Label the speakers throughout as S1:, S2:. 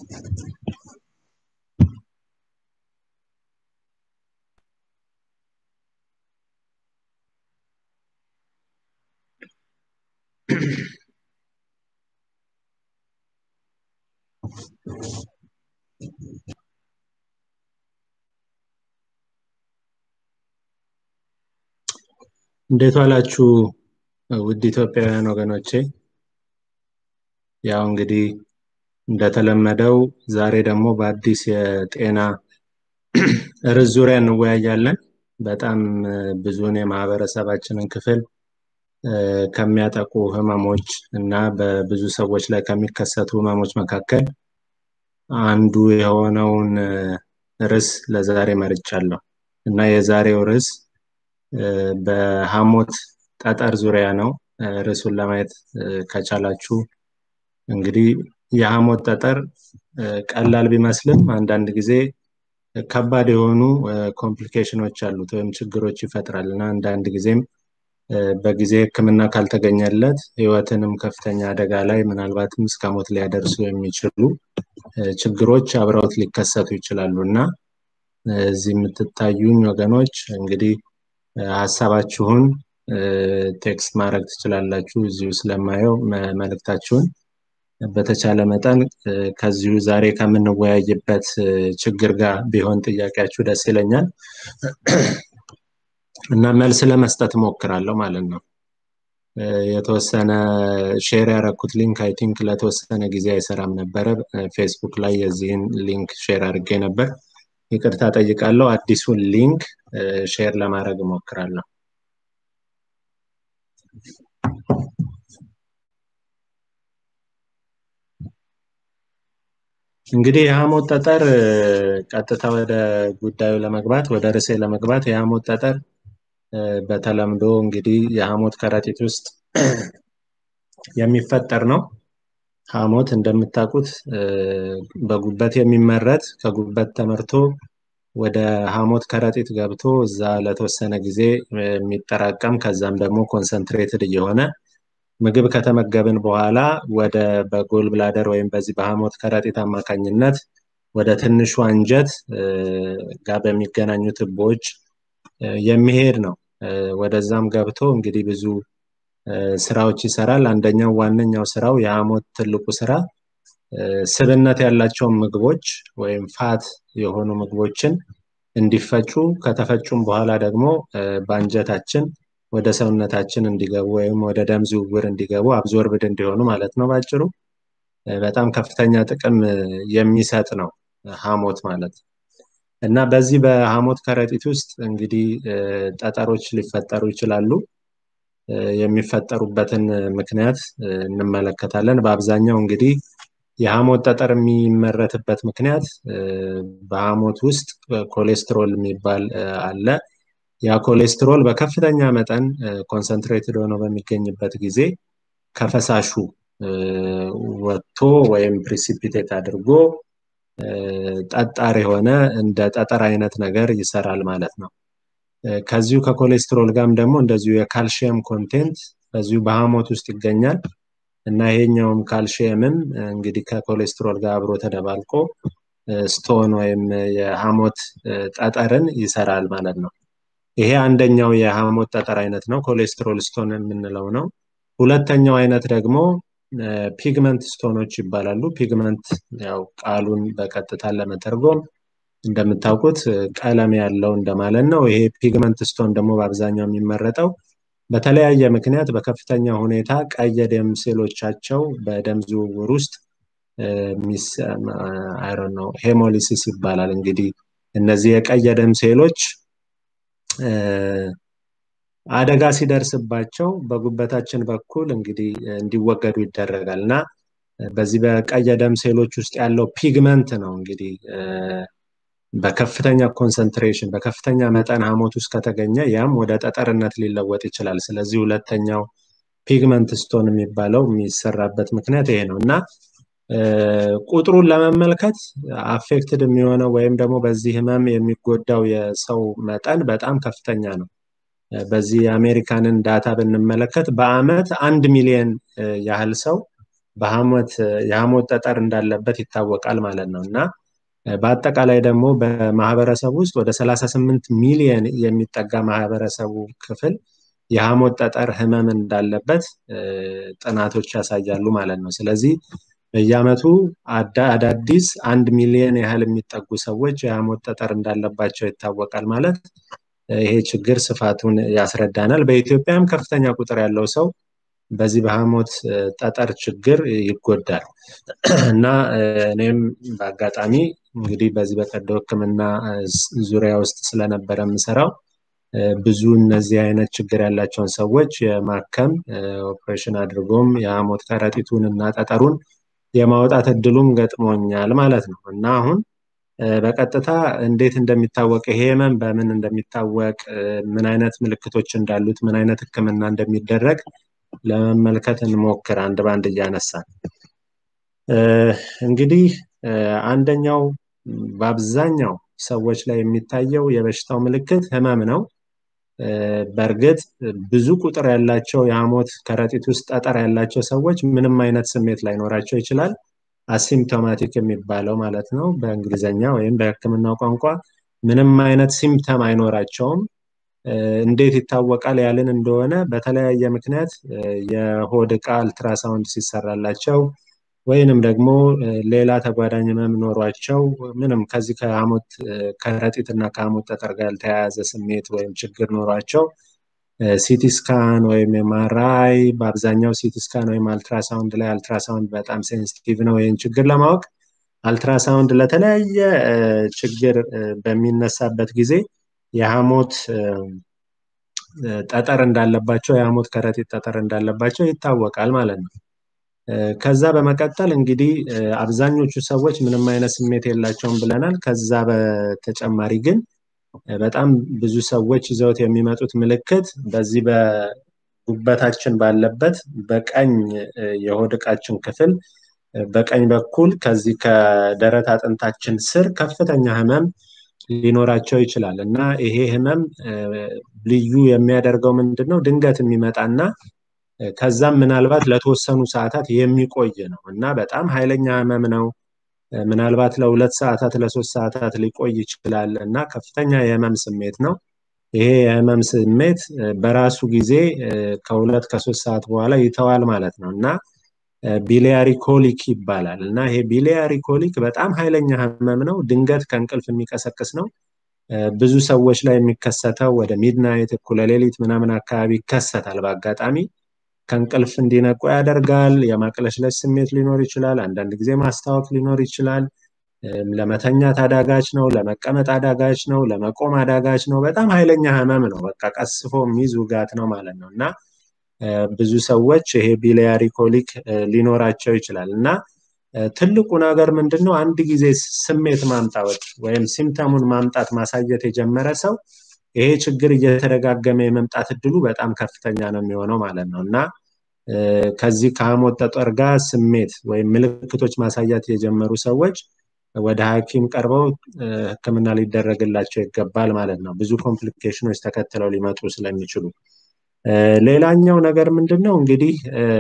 S1: እንዴት ዋላችሁ ውድ ኢትዮጵያውያን ወገኖቼ? ያው እንግዲህ እንደተለመደው ዛሬ ደግሞ በአዲስ የጤና ርዕስ ዙሪያ እንወያያለን። በጣም ብዙውን የማህበረሰባችንን ክፍል ከሚያጠቁ ህመሞች እና በብዙ ሰዎች ላይ ከሚከሰቱ ህመሞች መካከል አንዱ የሆነውን ርዕስ ለዛሬ መርጫለሁ እና የዛሬው ርዕስ በሐሞት ጠጠር ዙሪያ ነው። ርዕሱን ለማየት ከቻላችሁ እንግዲህ የሐሞት ጠጠር ቀላል ቢመስልም አንዳንድ ጊዜ ከባድ የሆኑ ኮምፕሊኬሽኖች አሉት ወይም ችግሮች ይፈጥራል እና አንዳንድ ጊዜም በጊዜ ሕክምና ካልተገኘለት ህይወትንም ከፍተኛ አደጋ ላይ ምናልባትም እስከ ሞት ሊያደርሱ የሚችሉ ችግሮች አብረውት ሊከሰቱ ይችላሉ እና እዚህ የምትታዩኝ ወገኖች እንግዲህ ሀሳባችሁን ቴክስት ማድረግ ትችላላችሁ። እዚሁ ስለማየው መልእክታችሁን በተቻለ መጠን ከዚሁ ዛሬ ከምንወያይበት ችግር ጋር ቢሆን ጥያቄያችሁ ደስ ይለኛል እና መልስ ለመስጠት እሞክራለሁ ማለት ነው። የተወሰነ ሼር ያደረኩት ሊንክ አይ ቲንክ ለተወሰነ ጊዜ አይሰራም ነበረ። ፌስቡክ ላይ የዚህን ሊንክ ሼር አድርጌ ነበር። ይቅርታ ጠይቃለሁ። አዲሱን ሊንክ ሼር ለማድረግ እሞክራለሁ። እንግዲህ የሐሞት ጠጠር ቀጥታ ወደ ጉዳዩ ለመግባት ወደ ርዕሴ ለመግባት የሐሞት ጠጠር በተለምዶ እንግዲህ የሐሞት ከረጢት ውስጥ የሚፈጠር ነው። ሐሞት እንደምታውቁት በጉበት የሚመረት ከጉበት ተመርቶ ወደ ሐሞት ከረጢት ገብቶ እዛ ለተወሰነ ጊዜ የሚጠራቀም ከዛም ደግሞ ኮንሰንትሬትድ እየሆነ ምግብ ከተመገብን በኋላ ወደ በጎል ብላደር ወይም በዚህ በሐሞት ከረጢት አማካኝነት ወደ ትንሹ አንጀት ጋር በሚገናኙ ትቦዎች የሚሄድ ነው። ወደዛም ገብቶ እንግዲህ ብዙ ስራዎች ይሰራል። አንደኛው ዋነኛው ስራው የሐሞት ትልቁ ስራ ስብነት ያላቸውን ምግቦች ወይም ፋት የሆኑ ምግቦችን እንዲፈጩ ከተፈጩም በኋላ ደግሞ በአንጀታችን ወደ ሰውነታችን እንዲገቡ ወይም ወደ ደም ዝውውር እንዲገቡ አብዞርብድ እንዲሆኑ ማለት ነው። ባጭሩ በጣም ከፍተኛ ጥቅም የሚሰጥ ነው ሐሞት ማለት እና በዚህ በሐሞት ከረጢት ውስጥ እንግዲህ ጠጠሮች ሊፈጠሩ ይችላሉ። የሚፈጠሩበትን ምክንያት እንመለከታለን። በአብዛኛው እንግዲህ የሐሞት ጠጠር የሚመረትበት ምክንያት በሐሞት ውስጥ ኮሌስትሮል የሚባል አለ። ያ ኮሌስትሮል በከፍተኛ መጠን ኮንሰንትሬትድ ሆኖ በሚገኝበት ጊዜ ከፈሳሹ ወጥቶ ወይም ፕሪሲፒቴት አድርጎ ጠጣር የሆነ እንደ ጠጠር አይነት ነገር ይሰራል ማለት ነው። ከዚሁ ከኮሌስትሮል ጋርም ደግሞ እንደዚሁ የካልሽየም ኮንቴንት በዚሁ በሐሞት ውስጥ ይገኛል እና ይሄኛውም ካልሽየምም እንግዲህ ከኮሌስትሮል ጋር አብሮ ተደባልቆ ስቶን ወይም የሐሞት ጠጠርን ይሰራል ማለት ነው። ይሄ አንደኛው የሐሞት ጠጠር አይነት ነው፣ ኮሌስትሮል ስቶን የምንለው ነው። ሁለተኛው አይነት ደግሞ ፒግመንት ስቶኖች ይባላሉ። ፒግመንት ያው ቃሉን በቀጥታ ለመተርጎም እንደምታውቁት ቀለም ያለው እንደማለት ነው። ይሄ ፒግመንት ስቶን ደግሞ በአብዛኛው የሚመረጠው በተለያየ ምክንያት በከፍተኛ ሁኔታ ቀይ የደም ሴሎቻቸው በደም ዝውውር ውስጥ ነው ሄሞሊሲስ ይባላል። እንግዲህ እነዚህ የቀይ የደም ሴሎች አደጋ ሲደርስባቸው በጉበታችን በኩል እንግዲህ እንዲወገዱ ይደረጋል እና በዚህ በቀይ የደም ሴሎች ውስጥ ያለው ፒግመንት ነው እንግዲህ በከፍተኛ ኮንሰንትሬሽን በከፍተኛ መጠን ሐሞት ውስጥ ከተገኘ ያም ወደ ጠጠርነት ሊለወጥ ይችላል። ስለዚህ ሁለተኛው ፒግመንት ስቶን የሚባለው የሚሰራበት ምክንያት ይሄ ነው እና ቁጥሩን ለመመልከት አፌክትድ የሚሆነው ወይም ደግሞ በዚህ ህመም የሚጎዳው የሰው መጠን በጣም ከፍተኛ ነው። በዚህ የአሜሪካንን ዳታ ብንመለከት በአመት አንድ ሚሊዮን ያህል ሰው የሐሞት ጠጠር እንዳለበት ይታወቃል ማለት ነው እና በአጠቃላይ ደግሞ በማህበረሰቡ ውስጥ ወደ 38 ሚሊየን የሚጠጋ ማህበረሰቡ ክፍል የሐሞት ጠጠር ህመም እንዳለበት ጥናቶች ያሳያሉ ማለት ነው። ስለዚህ በየአመቱ አዳዲስ አንድ ሚሊየን ያህል የሚጠጉ ሰዎች የሐሞት ጠጠር እንዳለባቸው ይታወቃል ማለት ይሄ ችግር ስፋቱን ያስረዳናል። በኢትዮጵያም ከፍተኛ ቁጥር ያለው ሰው በዚህ በሐሞት ጠጠር ችግር ይጎዳል እና እኔም በአጋጣሚ እንግዲህ በዚህ በቀዶ ሕክምና ዙሪያ ውስጥ ስለነበረ የምሰራው ብዙ እነዚህ አይነት ችግር ያላቸውን ሰዎች የማከም ኦፕሬሽን አድርጎም የሐሞት ከረጢቱን እና ጠጠሩን የማውጣት እድሉም ገጥሞኛል ማለት ነው እና አሁን በቀጥታ እንዴት እንደሚታወቅ ይሄ ህመም በምን እንደሚታወቅ ምን አይነት ምልክቶች እንዳሉት ምን አይነት ህክምና እንደሚደረግ ለመመልከት እንሞክር አንድ በአንድ እያነሳን እንግዲህ አንደኛው በአብዛኛው ሰዎች ላይ የሚታየው የበሽታው ምልክት ህመም ነው። በእርግጥ ብዙ ቁጥር ያላቸው የሐሞት ከረጢት ውስጥ ጠጠር ያላቸው ሰዎች ምንም አይነት ስሜት ላይኖራቸው ይችላል። አሲምፕቶማቲክ የሚባለው ማለት ነው በእንግሊዝኛ ወይም በህክምናው ቋንቋ ምንም አይነት ሲምፕተም አይኖራቸውም። እንዴት ይታወቃል ያልን እንደሆነ በተለያየ ምክንያት የሆድ ዕቃ አልትራሳውንድ ሲሰራላቸው ወይንም ደግሞ ሌላ ተጓዳኝ ህመም ኖሯቸው ምንም ከዚህ ከሐሞት ከረጢት እና ከሐሞት ጠጠር ጋር ያልተያያዘ ስሜት ወይም ችግር ኖሯቸው ሲቲ ስካን ወይም ኤምአርአይ በአብዛኛው ሲቲ ስካን ወይም አልትራሳውንድ ላይ አልትራሳውንድ በጣም ሴንሲቲቭ ነው። ይህን ችግር ለማወቅ አልትራሳውንድ ለተለያየ ችግር በሚነሳበት ጊዜ የሐሞት ጠጠር እንዳለባቸው የሐሞት ከረጢት ጠጠር እንዳለባቸው ይታወቃል ማለት ነው። ከዛ በመቀጠል እንግዲህ አብዛኞቹ ሰዎች ምንም አይነት ስሜት የላቸውም ብለናል። ከዛ በተጨማሪ ግን በጣም ብዙ ሰዎች ይዘውት የሚመጡት ምልክት በዚህ በጉበታችን ባለበት በቀኝ የሆድ ዕቃችን ክፍል በቀኝ በኩል ከዚህ ከደረት አጥንታችን ስር ከፍተኛ ህመም ሊኖራቸው ይችላል እና ይሄ ህመም ልዩ የሚያደርገው ምንድን ነው? ድንገት የሚመጣና ከዛም ምናልባት ለተወሰኑ ሰዓታት የሚቆይ ነው እና በጣም ኃይለኛ ህመም ነው። ምናልባት ለሁለት ሰዓታት ለሶስት ሰዓታት ሊቆይ ይችላል እና ከፍተኛ የህመም ስሜት ነው። ይሄ የህመም ስሜት በራሱ ጊዜ ከሁለት ከሶስት ሰዓት በኋላ ይተዋል ማለት ነው እና ቢሊያሪ ኮሊክ ይባላል እና ይሄ ቢሊያሪ ኮሊክ በጣም ኃይለኛ ህመም ነው። ድንገት ከእንቅልፍ የሚቀሰቅስ ነው። ብዙ ሰዎች ላይ የሚከሰተው ወደ ሚድናይት እኩለ ሌሊት ምናምን አካባቢ ይከሰታል በአጋጣሚ ከእንቅልፍ እንዲነቁ ያደርጋል። የማቅለሽለሽ ስሜት ሊኖር ይችላል። አንዳንድ ጊዜ ማስታወክ ሊኖር ይችላል። ለመተኛት አዳጋች ነው። ለመቀመጥ አዳጋች ነው። ለመቆም አዳጋች ነው። በጣም ኃይለኛ ህመም ነው። በቃ ቀስፎ የሚይዝ ውጋት ነው ማለት ነው እና ብዙ ሰዎች ይሄ ቢሊያሪ ኮሊክ ሊኖራቸው ይችላል እና ትልቁ ነገር ምንድን ነው? አንድ ጊዜ ስሜት ማምጣት ወይም ሲምተሙን ማምጣት ማሳየት የጀመረ ሰው ይሄ ችግር እየተደጋገመ የመምጣት እድሉ በጣም ከፍተኛ ነው የሚሆነው ማለት ነው እና ከዚህ ከሐሞት ጠጠር ጋር ስሜት ወይም ምልክቶች ማሳየት የጀመሩ ሰዎች ወደ ሐኪም ቀርበው ሕክምና ሊደረግላቸው ይገባል ማለት ነው። ብዙ ኮምፕሊኬሽኖች ተከትለው ሊመጡ ስለሚችሉ ሌላኛው ነገር ምንድን ነው እንግዲህ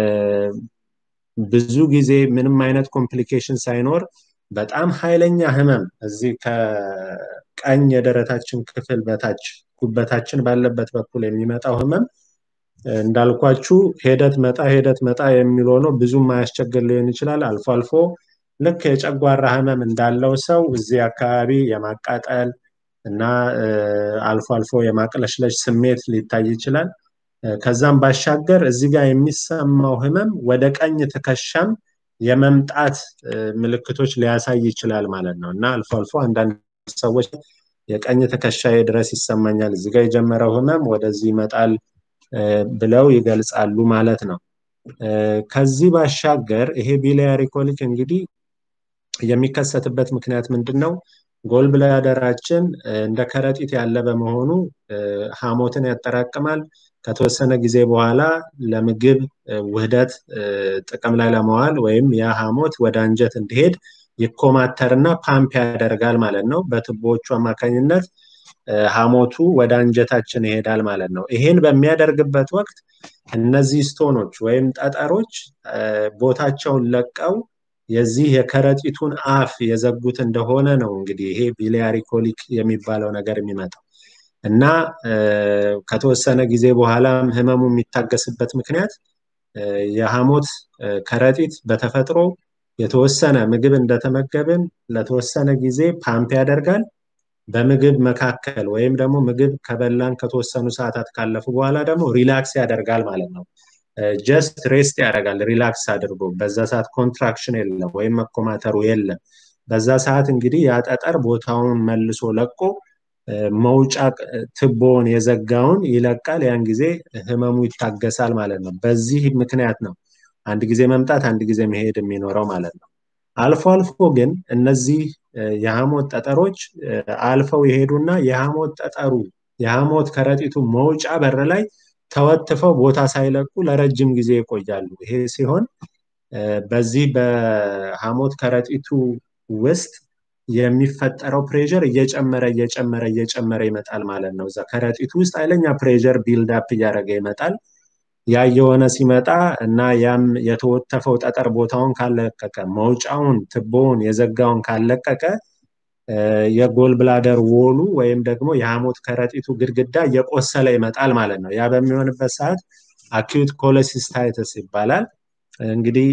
S1: ብዙ ጊዜ ምንም አይነት ኮምፕሊኬሽን ሳይኖር በጣም ኃይለኛ ህመም እዚህ ከቀኝ የደረታችን ክፍል በታች ጉበታችን ባለበት በኩል የሚመጣው ህመም እንዳልኳችሁ ሄደት መጣ ሄደት መጣ የሚል ሆኖ ብዙም ማያስቸግር ሊሆን ይችላል። አልፎ አልፎ ልክ የጨጓራ ህመም እንዳለው ሰው እዚህ አካባቢ የማቃጠል እና አልፎ አልፎ የማቅለሽለሽ ስሜት ሊታይ ይችላል። ከዛም ባሻገር እዚህ ጋር የሚሰማው ህመም ወደ ቀኝ ትከሻም የመምጣት ምልክቶች ሊያሳይ ይችላል ማለት ነው እና አልፎ አልፎ አንዳንድ ሰዎች የቀኝ ትከሻዬ ድረስ ይሰማኛል፣ እዚህ ጋር የጀመረው ህመም ወደዚህ ይመጣል ብለው ይገልጻሉ ማለት ነው። ከዚህ ባሻገር ይሄ ቢሊያሪ ኮሊክ እንግዲህ የሚከሰትበት ምክንያት ምንድን ነው? ጎልብላደራችን እንደ ከረጢት ያለ በመሆኑ ሐሞትን ያጠራቅማል። ከተወሰነ ጊዜ በኋላ ለምግብ ውህደት ጥቅም ላይ ለመዋል ወይም ያ ሐሞት ወደ አንጀት እንዲሄድ ይኮማተርና ፓምፕ ያደርጋል ማለት ነው። በቱቦዎቹ አማካኝነት ሐሞቱ ወደ አንጀታችን ይሄዳል ማለት ነው። ይሄን በሚያደርግበት ወቅት እነዚህ ስቶኖች ወይም ጠጠሮች ቦታቸውን ለቀው የዚህ የከረጢቱን አፍ የዘጉት እንደሆነ ነው እንግዲህ ይሄ ቢሊያሪ ኮሊክ የሚባለው ነገር የሚመጣው እና ከተወሰነ ጊዜ በኋላም ህመሙ የሚታገስበት ምክንያት የሐሞት ከረጢት በተፈጥሮ የተወሰነ ምግብ እንደተመገብን ለተወሰነ ጊዜ ፓምፕ ያደርጋል። በምግብ መካከል ወይም ደግሞ ምግብ ከበላን ከተወሰኑ ሰዓታት ካለፉ በኋላ ደግሞ ሪላክስ ያደርጋል ማለት ነው። ጀስት ሬስት ያደርጋል ሪላክስ አድርጎ። በዛ ሰዓት ኮንትራክሽን የለም ወይም መኮማተሩ የለም። በዛ ሰዓት እንግዲህ ያ ጠጠር ቦታውን መልሶ ለቆ መውጫ ትቦውን የዘጋውን ይለቃል። ያን ጊዜ ህመሙ ይታገሳል ማለት ነው። በዚህ ምክንያት ነው አንድ ጊዜ መምጣት አንድ ጊዜ መሄድ የሚኖረው ማለት ነው። አልፎ አልፎ ግን እነዚህ የሐሞት ጠጠሮች አልፈው ይሄዱና የሐሞት ጠጠሩ የሐሞት ከረጢቱ መውጫ በር ላይ ተወትፈው ቦታ ሳይለቁ ለረጅም ጊዜ ይቆያሉ። ይሄ ሲሆን በዚህ በሐሞት ከረጢቱ ውስጥ የሚፈጠረው ፕሬዠር እየጨመረ እየጨመረ እየጨመረ ይመጣል ማለት ነው። እዛ ከረጢቱ ውስጥ ኃይለኛ ፕሬዠር ቢልዳፕ እያደረገ ይመጣል። ያ የሆነ ሲመጣ እና ያም የተወተፈው ጠጠር ቦታውን ካለቀቀ መውጫውን ትቦውን የዘጋውን ካለቀቀ የጎል ብላደር ወሉ ወይም ደግሞ የሐሞት ከረጢቱ ግድግዳ እየቆሰለ ይመጣል ማለት ነው። ያ በሚሆንበት ሰዓት አኪዩት ኮሌሲስታይተስ ይባላል። እንግዲህ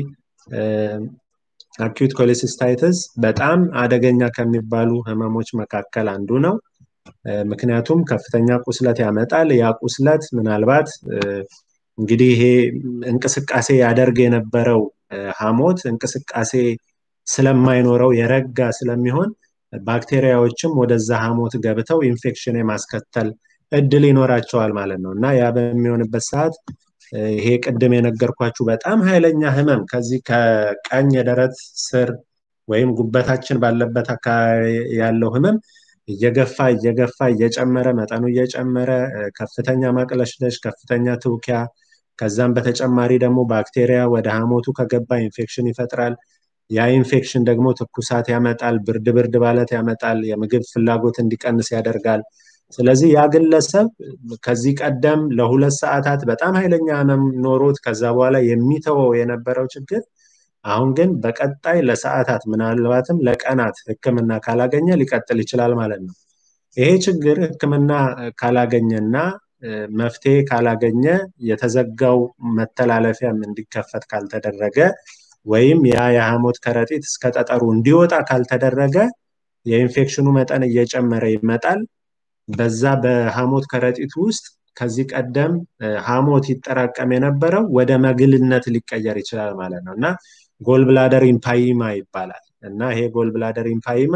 S1: አኪዩት ኮሌሲስታይተስ በጣም አደገኛ ከሚባሉ ህመሞች መካከል አንዱ ነው። ምክንያቱም ከፍተኛ ቁስለት ያመጣል። ያ ቁስለት ምናልባት እንግዲህ ይሄ እንቅስቃሴ ያደርግ የነበረው ሐሞት እንቅስቃሴ ስለማይኖረው የረጋ ስለሚሆን ባክቴሪያዎችም ወደዛ ሐሞት ገብተው ኢንፌክሽን የማስከተል እድል ይኖራቸዋል ማለት ነው እና ያ በሚሆንበት ሰዓት ይሄ ቅድም የነገርኳችሁ በጣም ኃይለኛ ህመም ከዚህ ከቀኝ የደረት ስር ወይም ጉበታችን ባለበት አካባቢ ያለው ህመም እየገፋ እየገፋ እየጨመረ መጠኑ እየጨመረ ከፍተኛ ማቅለሽለሽ፣ ከፍተኛ ትውኪያ ከዛም በተጨማሪ ደግሞ ባክቴሪያ ወደ ሐሞቱ ከገባ ኢንፌክሽን ይፈጥራል። ያ ኢንፌክሽን ደግሞ ትኩሳት ያመጣል፣ ብርድ ብርድ ማለት ያመጣል፣ የምግብ ፍላጎት እንዲቀንስ ያደርጋል። ስለዚህ ያ ግለሰብ ከዚህ ቀደም ለሁለት ሰዓታት በጣም ኃይለኛ ህመም ኖሮት ከዛ በኋላ የሚተወው የነበረው ችግር አሁን ግን በቀጣይ ለሰዓታት ምናልባትም ለቀናት ህክምና ካላገኘ ሊቀጥል ይችላል ማለት ነው። ይሄ ችግር ህክምና ካላገኘና መፍትሄ ካላገኘ የተዘጋው መተላለፊያም እንዲከፈት ካልተደረገ ወይም ያ የሐሞት ከረጢት እስከ ጠጠሩ እንዲወጣ ካልተደረገ የኢንፌክሽኑ መጠን እየጨመረ ይመጣል። በዛ በሐሞት ከረጢት ውስጥ ከዚህ ቀደም ሐሞት ይጠራቀም የነበረው ወደ መግልነት ሊቀየር ይችላል ማለት ነው እና ጎልብላደር ኢምፓይማ ይባላል እና ይሄ ጎልብላደር ኢምፓይማ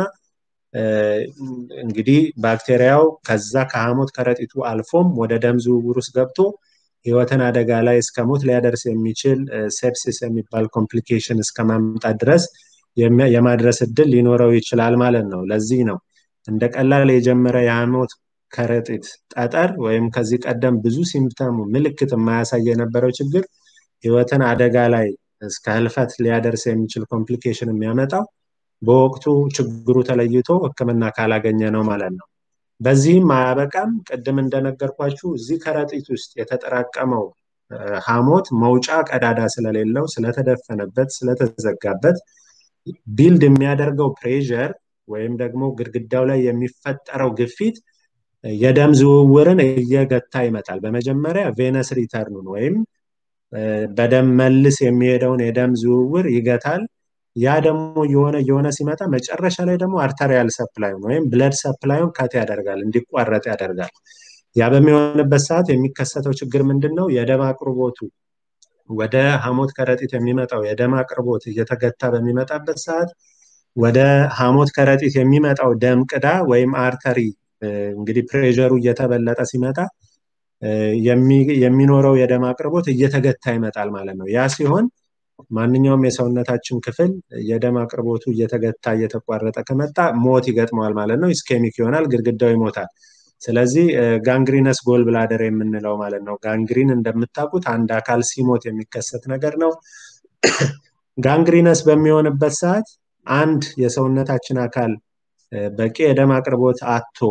S1: እንግዲህ ባክቴሪያው ከዛ ከሐሞት ከረጢቱ አልፎም ወደ ደም ዝውውር ውስጥ ገብቶ ህይወትን አደጋ ላይ እስከ ሞት ሊያደርስ የሚችል ሴፕሲስ የሚባል ኮምፕሊኬሽን እስከ ማምጣት ድረስ የማድረስ እድል ሊኖረው ይችላል ማለት ነው። ለዚህ ነው እንደ ቀላል የጀመረ የሐሞት ከረጢት ጠጠር ወይም ከዚህ ቀደም ብዙ ሲምፕተሙ ምልክት የማያሳይ የነበረው ችግር ህይወትን አደጋ ላይ እስከ ህልፈት ሊያደርስ የሚችል ኮምፕሊኬሽን የሚያመጣው በወቅቱ ችግሩ ተለይቶ ህክምና ካላገኘ ነው ማለት ነው። በዚህም አያበቃም። ቅድም እንደነገርኳችሁ እዚህ ከረጢት ውስጥ የተጠራቀመው ሐሞት መውጫ ቀዳዳ ስለሌለው፣ ስለተደፈነበት፣ ስለተዘጋበት ቢልድ የሚያደርገው ፕሬዠር ወይም ደግሞ ግድግዳው ላይ የሚፈጠረው ግፊት የደም ዝውውርን እየገታ ይመጣል። በመጀመሪያ ቬነስ ሪተርኑን ወይም በደም መልስ የሚሄደውን የደም ዝውውር ይገታል። ያ ደግሞ የሆነ የሆነ ሲመጣ መጨረሻ ላይ ደግሞ አርተሪያል ሰፕላዩን ወይም ብለድ ሰፕላዩን ከት ያደርጋል፣ እንዲቋረጥ ያደርጋል። ያ በሚሆንበት ሰዓት የሚከሰተው ችግር ምንድን ነው? የደም አቅርቦቱ ወደ ሐሞት ከረጢት የሚመጣው የደም አቅርቦት እየተገታ በሚመጣበት ሰዓት ወደ ሐሞት ከረጢት የሚመጣው ደም ቅዳ ወይም አርተሪ እንግዲህ ፕሬዠሩ እየተበለጠ ሲመጣ የሚኖረው የደም አቅርቦት እየተገታ ይመጣል ማለት ነው። ያ ሲሆን ማንኛውም የሰውነታችን ክፍል የደም አቅርቦቱ እየተገታ እየተቋረጠ ከመጣ ሞት ይገጥመዋል ማለት ነው። ኢስኬሚክ ይሆናል፣ ግድግዳው ይሞታል። ስለዚህ ጋንግሪነስ ጎል ብላደር የምንለው ማለት ነው። ጋንግሪን እንደምታውቁት አንድ አካል ሲሞት የሚከሰት ነገር ነው። ጋንግሪነስ በሚሆንበት ሰዓት አንድ የሰውነታችን አካል በቂ የደም አቅርቦት አቶ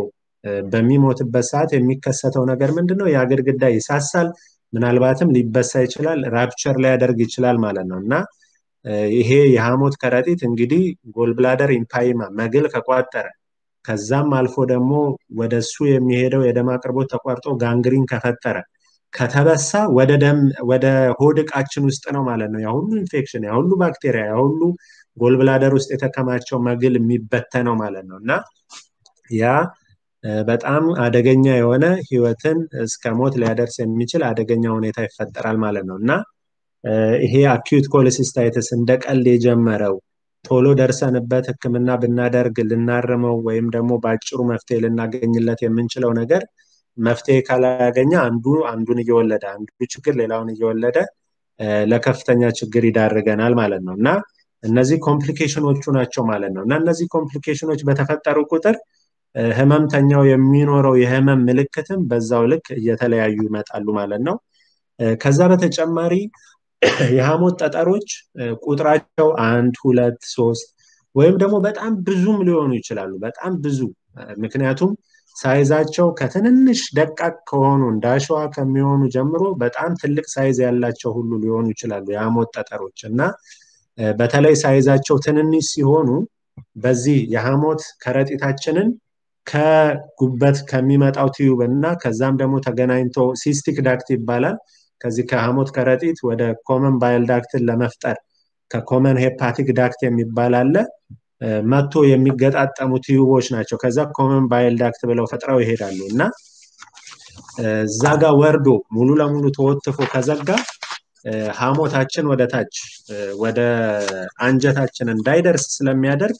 S1: በሚሞትበት ሰዓት የሚከሰተው ነገር ምንድን ነው? ያ ግድግዳ ይሳሳል፣ ምናልባትም ሊበሳ ይችላል፣ ራፕቸር ሊያደርግ ይችላል ማለት ነው እና ይሄ የሐሞት ከረጢት እንግዲህ ጎልብላደር ኢምፓይማ መግል ከቋጠረ ከዛም አልፎ ደግሞ ወደ እሱ የሚሄደው የደም አቅርቦት ተቋርጦ ጋንግሪን ከፈጠረ ከተበሳ ወደ ደም ወደ ሆድ እቃችን ውስጥ ነው ማለት ነው። ያ ሁሉ ኢንፌክሽን፣ ያ ሁሉ ባክቴሪያ፣ ያ ሁሉ ጎልብላደር ውስጥ የተከማቸው መግል የሚበተነው ማለት ነው እና ያ በጣም አደገኛ የሆነ ህይወትን እስከ ሞት ሊያደርስ የሚችል አደገኛ ሁኔታ ይፈጠራል ማለት ነው እና ይሄ አኪዩት ኮሊሲስታይትስ እንደ ቀልድ የጀመረው ቶሎ ደርሰንበት ህክምና ብናደርግ ልናርመው ወይም ደግሞ በአጭሩ መፍትሄ ልናገኝለት የምንችለው ነገር መፍትሄ ካላገኘ አንዱ አንዱን እየወለደ አንዱ ችግር ሌላውን እየወለደ ለከፍተኛ ችግር ይዳርገናል ማለት ነው እና እነዚህ ኮምፕሊኬሽኖቹ ናቸው ማለት ነው እና እነዚህ ኮምፕሊኬሽኖች በተፈጠሩ ቁጥር ህመምተኛው የሚኖረው የህመም ምልክትም በዛው ልክ እየተለያዩ ይመጣሉ ማለት ነው። ከዛ በተጨማሪ የሐሞት ጠጠሮች ቁጥራቸው አንድ ሁለት ሶስት ወይም ደግሞ በጣም ብዙም ሊሆኑ ይችላሉ። በጣም ብዙ ምክንያቱም ሳይዛቸው ከትንንሽ ደቃቅ ከሆኑ እንደ አሸዋ ከሚሆኑ ጀምሮ በጣም ትልቅ ሳይዝ ያላቸው ሁሉ ሊሆኑ ይችላሉ የሐሞት ጠጠሮች እና በተለይ ሳይዛቸው ትንንሽ ሲሆኑ በዚህ የሐሞት ከረጢታችንን ከጉበት ከሚመጣው ቲዩብ እና ከዛም ደግሞ ተገናኝቶ ሲስቲክ ዳክት ይባላል። ከዚህ ከሐሞት ከረጢት ወደ ኮመን ባይል ዳክትን ለመፍጠር ከኮመን ሄፓቲክ ዳክት የሚባል አለ መቶ የሚገጣጠሙ ቲዩቦች ናቸው። ከዛ ኮመን ባይል ዳክት ብለው ፈጥረው ይሄዳሉ እና እዛ ጋር ወርዶ ሙሉ ለሙሉ ተወትፎ ከዘጋ ሐሞታችን ወደ ታች ወደ አንጀታችን እንዳይደርስ ስለሚያደርግ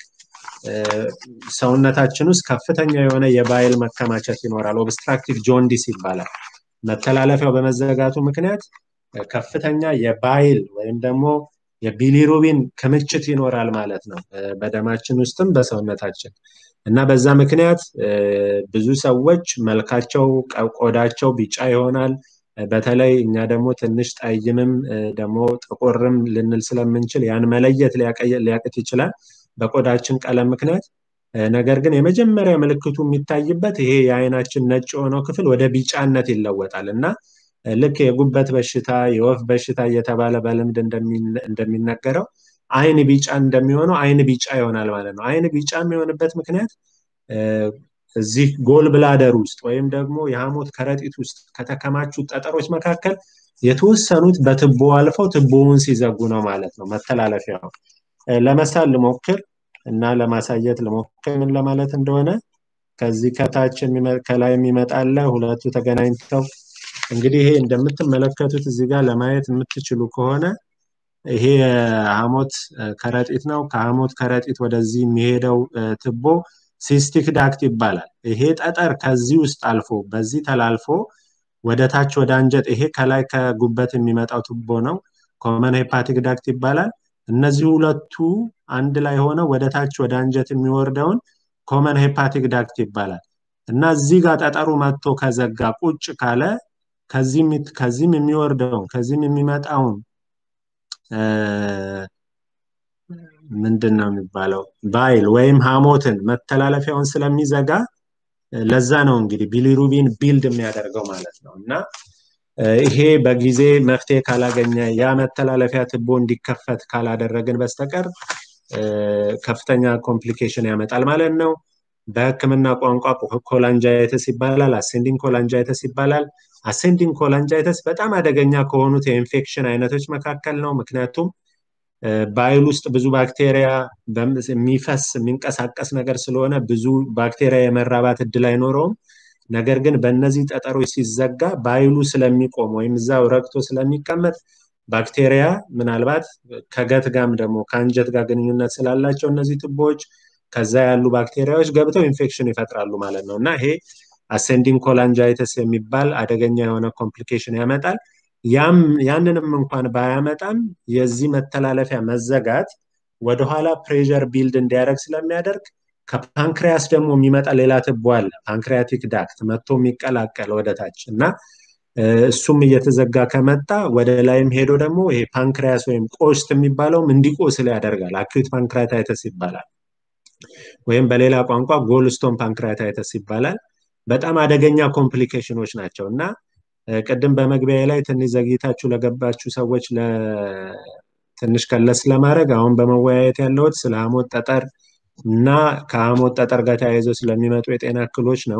S1: ሰውነታችን ውስጥ ከፍተኛ የሆነ የባይል መከማቸት ይኖራል። ኦብስትራክቲቭ ጆንዲስ ይባላል። መተላለፊያው በመዘጋቱ ምክንያት ከፍተኛ የባይል ወይም ደግሞ የቢሊሩቢን ክምችት ይኖራል ማለት ነው በደማችን ውስጥም በሰውነታችን እና በዛ ምክንያት ብዙ ሰዎች መልካቸው ቆዳቸው ቢጫ ይሆናል። በተለይ እኛ ደግሞ ትንሽ ጠይምም ደግሞ ጥቁርም ልንል ስለምንችል ያን መለየት ሊያቅት ይችላል በቆዳችን ቀለም ምክንያት። ነገር ግን የመጀመሪያ ምልክቱ የሚታይበት ይሄ የአይናችን ነጭ የሆነው ክፍል ወደ ቢጫነት ይለወጣል እና ልክ የጉበት በሽታ የወፍ በሽታ እየተባለ በልምድ እንደሚነገረው አይን ቢጫ እንደሚሆነው አይን ቢጫ ይሆናል ማለት ነው። አይን ቢጫ የሚሆንበት ምክንያት እዚህ ጎል ብላደር ውስጥ ወይም ደግሞ የሐሞት ከረጢት ውስጥ ከተከማቹ ጠጠሮች መካከል የተወሰኑት በትቦ አልፈው ትቦውን ሲዘጉ ነው ማለት ነው። መተላለፊያው ለመሳል ልሞክር እና ለማሳየት ልሞክር ምን ለማለት እንደሆነ ከዚህ ከታች ከላይ የሚመጣለ ሁለቱ ተገናኝተው እንግዲህ ይሄ እንደምትመለከቱት እዚህ ጋር ለማየት የምትችሉ ከሆነ ይሄ የሐሞት ከረጢት ነው። ከሐሞት ከረጢት ወደዚህ የሚሄደው ትቦ ሲስቲክ ዳክት ይባላል። ይሄ ጠጠር ከዚህ ውስጥ አልፎ በዚህ ተላልፎ ወደ ታች ወደ አንጀት ይሄ ከላይ ከጉበት የሚመጣው ቱቦ ነው። ኮመን ሄፓቲክ ዳክት ይባላል። እነዚህ ሁለቱ አንድ ላይ ሆነው ወደ ታች ወደ አንጀት የሚወርደውን ኮመን ሄፓቲክ ዳክት ይባላል እና እዚህ ጋር ጠጠሩ መጥቶ ከዘጋ ቁጭ ካለ ከዚህም የሚወርደውን ከዚህም የሚመጣውን ምንድን ነው የሚባለው ባይል ወይም ሐሞትን መተላለፊያውን ስለሚዘጋ ለዛ ነው እንግዲህ ቢሊሩቢን ቢልድ የሚያደርገው ማለት ነው እና ይሄ በጊዜ መፍትሄ ካላገኘ ያ መተላለፊያ ትቦ እንዲከፈት ካላደረግን በስተቀር ከፍተኛ ኮምፕሊኬሽን ያመጣል ማለት ነው። በህክምና ቋንቋ ኮላንጃይተስ ይባላል። አሴንዲንግ ኮላንጃይተስ ይባላል። አሴንዲንግ ኮላንጃይተስ በጣም አደገኛ ከሆኑት የኢንፌክሽን አይነቶች መካከል ነው። ምክንያቱም በአይል ውስጥ ብዙ ባክቴሪያ የሚፈስ የሚንቀሳቀስ ነገር ስለሆነ ብዙ ባክቴሪያ የመራባት እድል አይኖረውም። ነገር ግን በእነዚህ ጠጠሮች ሲዘጋ በአይሉ ስለሚቆም ወይም እዛው ረግቶ ስለሚቀመጥ ባክቴሪያ ምናልባት ከገት ጋም ደግሞ ከአንጀት ጋር ግንኙነት ስላላቸው እነዚህ ቱቦዎች ከዛ ያሉ ባክቴሪያዎች ገብተው ኢንፌክሽን ይፈጥራሉ ማለት ነው እና ይሄ አሴንዲንግ ኮላንጃይተስ የሚባል አደገኛ የሆነ ኮምፕሊኬሽን ያመጣል። ያም ያንንም እንኳን ባያመጣም የዚህ መተላለፊያ መዘጋት ወደኋላ ፕሬዠር ቢልድ እንዲያደርግ ስለሚያደርግ ከፓንክሪያስ ደግሞ የሚመጣ ሌላ ትቦ አለ ፓንክሪያቲክ ዳክት መጥቶ የሚቀላቀል ወደታች እና እሱም እየተዘጋ ከመጣ ወደ ላይም ሄዶ ደግሞ ይሄ ፓንክሪያስ ወይም ቆሽት የሚባለውም እንዲቆስል ያደርጋል አኪዩት ፓንክሪያታይተስ ይባላል ወይም በሌላ ቋንቋ ጎልስቶን ፓንክሪያታይተስ ይባላል በጣም አደገኛ ኮምፕሊኬሽኖች ናቸው እና ቅድም በመግቢያ ላይ ትንሽ ዘግይታችሁ ለገባችሁ ሰዎች ትንሽ ከለስ ለማድረግ አሁን በመወያየት ያለሁት ስለ ሐሞት ጠጠር እና ከሐሞት ጠጠር ጋር ተያይዘው ስለሚመጡ የጤና እክሎች ነው።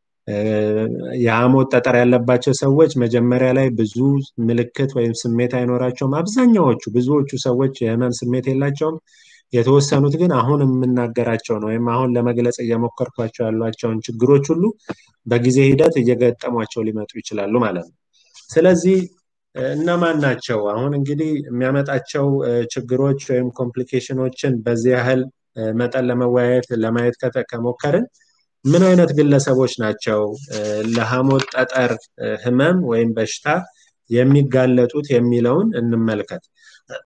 S1: የሐሞት ጠጠር ያለባቸው ሰዎች መጀመሪያ ላይ ብዙ ምልክት ወይም ስሜት አይኖራቸውም። አብዛኛዎቹ ብዙዎቹ ሰዎች የህመም ስሜት የላቸውም። የተወሰኑት ግን አሁን የምናገራቸውን ወይም አሁን ለመግለጽ እየሞከርኳቸው ያሏቸውን ችግሮች ሁሉ በጊዜ ሂደት እየገጠሟቸው ሊመጡ ይችላሉ ማለት ነው። ስለዚህ እነማን ናቸው? አሁን እንግዲህ የሚያመጣቸው ችግሮች ወይም ኮምፕሊኬሽኖችን በዚህ ያህል መጠን ለመወያየት ለማየት ከሞከርን ምን አይነት ግለሰቦች ናቸው ለሐሞት ጠጠር ህመም ወይም በሽታ የሚጋለጡት የሚለውን እንመልከት።